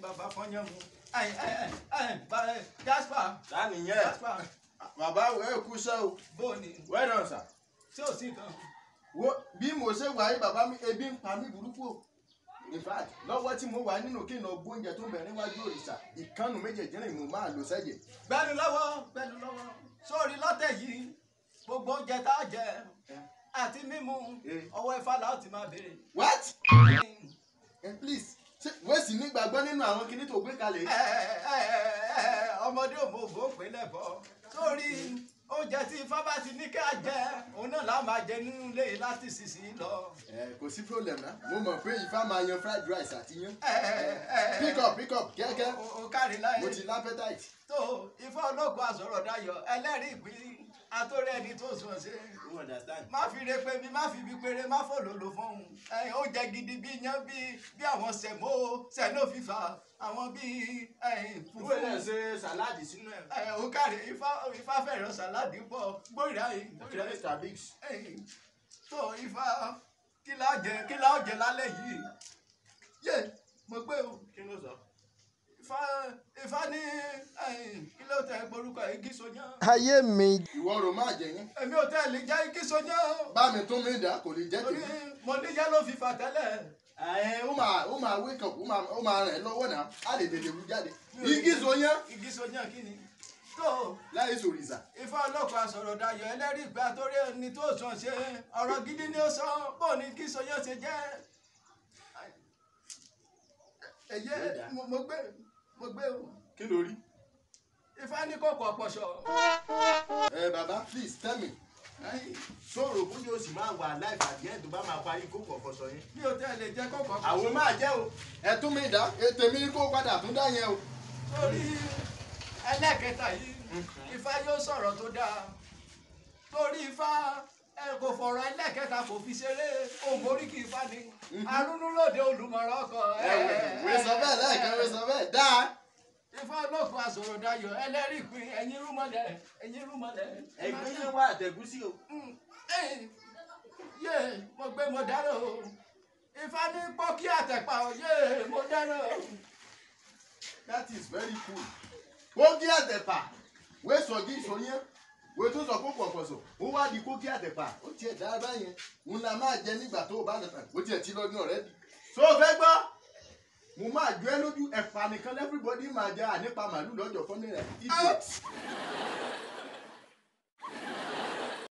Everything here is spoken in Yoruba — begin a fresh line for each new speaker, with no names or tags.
bàbá fọyán mu ẹ ẹ ẹ ẹ Jasper
ta nìyẹn
Jasper
bàbá ẹ kú iṣẹ́ o
bó ni
well done sir.
tí ò sí kan
wo bí mo ṣe wà yí bàbá mi ebi ń pa mí burúkú o in fact lọ́wọ́ tí mo wà nínú kí n lọ gbóúnjẹ tó ń bẹ níwájú òrìṣà ìkànnù méjèèjì rìn mo máa lò sẹ́jẹ̀.
gbẹnu lọ́wọ́ gbẹnu lọ́wọ́ sórí lọ́tẹ̀ yìí gbogbo oúnjẹ tá a jẹ àti mímu
Eh.
ọwọ́ ifá la ó ti máa béèrè.
what eh, please ṣé wẹ́ẹ̀sì nígbàgbọ́ nínú àwọn kinní tó gbé kalẹ̀ yìí.
Ẹ, ẹ, ẹ, ẹ, ọmọdé òmòògbò pé lẹ́bọ̀ sórí oúnjẹ tí ifá bá ti ní ká jẹ òun náà la máa jẹ nínú ilé yìí láti sísìn lọ.
ẹ kò sí problem na mo mọ̀ pé ifá máa yan fried rice àti yan.
Ẹ, ẹ, ẹ,
pick up pick up kẹ́kẹ́
o- o kárí
mo
láyé
ti lápẹ́tàìtì.
tó ifá ológun àsọ̀rọ̀ dayọ̀ ẹlẹ́rìí ìpín àtòrí ẹni tó sùn ṣe.
you understand.
má fi re pé mi má fi ibi péré má fò lòlò fún un ẹyin ó jẹ gidi bí iyán bí bí àwọn sẹmó sẹnó fífa àwọn bí ẹyin
ìwé náà
fùfú
ṣe sàláàdì sínú ẹ̀.
ẹ ó kárí ifá ifá fẹ̀rẹ̀ sàládì pọ̀ gbóríra yìí gbóríra yìí
mr biggs.
ẹyin tó ifá kí la jẹ kí la jẹ lálẹ́ yìí yé mo gbé o
kí ló sọ.
ifá ifá ní ẹyin kí ló tẹ gborúkọ igi sọyán
ayé mi
ìwọ rò má jẹ yín.
èmi ò tẹ́ lè jẹ́ igi sọyán
bá mi tún mi dá kò lè jẹ́
torí
tèmi.
mo níyà ló fi fà tẹ́lẹ̀.
ẹ ó máa ó máa wake up ó máa ó máa rìn lọ́wọ́ náà á lè tètè wú jáde. igi so yán
igi sọyán kí ni tó
láì sòrìṣà.
ifá ọlọ́pàá sọ̀rọ̀ dayọ̀ ẹlẹ́rìí ìgbà torí ẹni tó sàn ṣe ọ̀rọ̀ gidi ni ó sọ bó ni kí sọyán ṣe jẹ́ ẹ̀yẹ mo mo gbé mo gbé o
kí ló rí.
ifá ní kòkò ọ̀pọ̀ṣọ̀
ẹ bàbá please tell me. sọ̀rọ̀ bóyá o sì máa wà láì fàdí ẹ̀ tó bá máa parí kókò ọ̀fọ̀sọ yẹn.
bí o tẹ́ lè jẹ́ kòkò ọ̀pọ̀ṣọ̀
àwọn máa jẹ́ o. ẹ tún mi dá ètè mi kó padà tún dá yẹn o.
torí ẹlẹ́kẹta yìí ifá yóò sọ̀rọ̀ tó dáa torí ifá ẹ kò fọ̀rọ̀ ẹlẹ́kẹta kò fi ṣeré òun oríkì ifá ni arúnúlòdè olùmọ̀ràn ọkọ̀
ẹ wẹ sọ bẹ́ẹ̀ lẹ́ẹ̀kan wẹ sọ bẹ́ẹ̀ dáa.
ifá olókun àsọ̀rọ̀ dayọ̀ ẹlẹ́rìí pin ẹ̀yin rúmọlẹ̀ ẹ̀yin rúmọlẹ̀.
ẹgbẹ́ yẹn wá àtẹ̀gúsí o.
Mm, eh, yé mo gbé mo dáná o ifá ní pọ́kí àtẹ̀pà o yé mo dáná o.
that is very cool. kókí àtẹ̀pà wé sọ̀jí ìsọyán wé tó sọ kókò ọ̀pọ̀sọ̀ ó wá di kókí àtẹ̀pà ó tiẹ̀ dá báyẹn òun la máa jẹ nígbà tó o bá lọ tàn ó tiẹ̀ ti lọ́dún ọ̀rẹ́ di. so o fẹ́ gbọ́ mo máa jọ ẹ lójú ẹ̀pà nìkan everybody máa jẹ ànípa màálù lọ́jọ́ fọ́nrẹ́ rẹ̀ idiot.